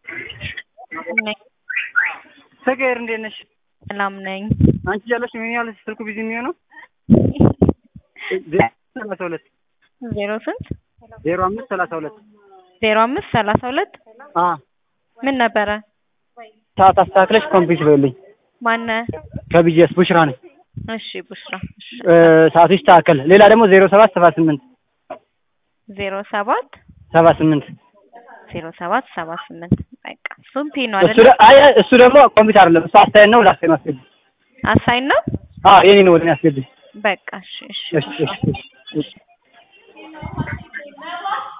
ነኝ። ፍቅር እንዴት ነሽ? ሰላም ነኝ። አንቺ እያለሽ ምን ያህል ስልኩ ቢዚ የሚሆነው? ሰላሳ ሁለት ዜሮ ስንት ዜሮ አምስት ሰላሳ ሁለት ዜሮ አምስት ሰላሳ ሁለት አ ምን ነበረ? ሰዓት አስተካክለሽ ኮምፒውት በይልኝ። ማነ? ከቢጂኤስ ቡሽራ ነኝ። እሺ ቡሽራ። እሺ እ ሰዓቱ ይስተካከል። ሌላ ደግሞ ዜሮ ሰባት ሰባ ስምንት ዜሮ ሰባት ሰባ ስምንት ዜሮ ሰባት ሰባ ስምንት በቃ እሱም ፒን ነው እሱ አይደል? ደ- አይ እሱ ደግሞ ኮምፒውተር አይደለም እሱ አስተያየት ነው። ላስቴ ነው አስገቢ። አሳይን ነው። አዎ የኔ ነው ወደ እኔ አስገቢ። በቃ እሺ እሺ እሺ እሺ እሺ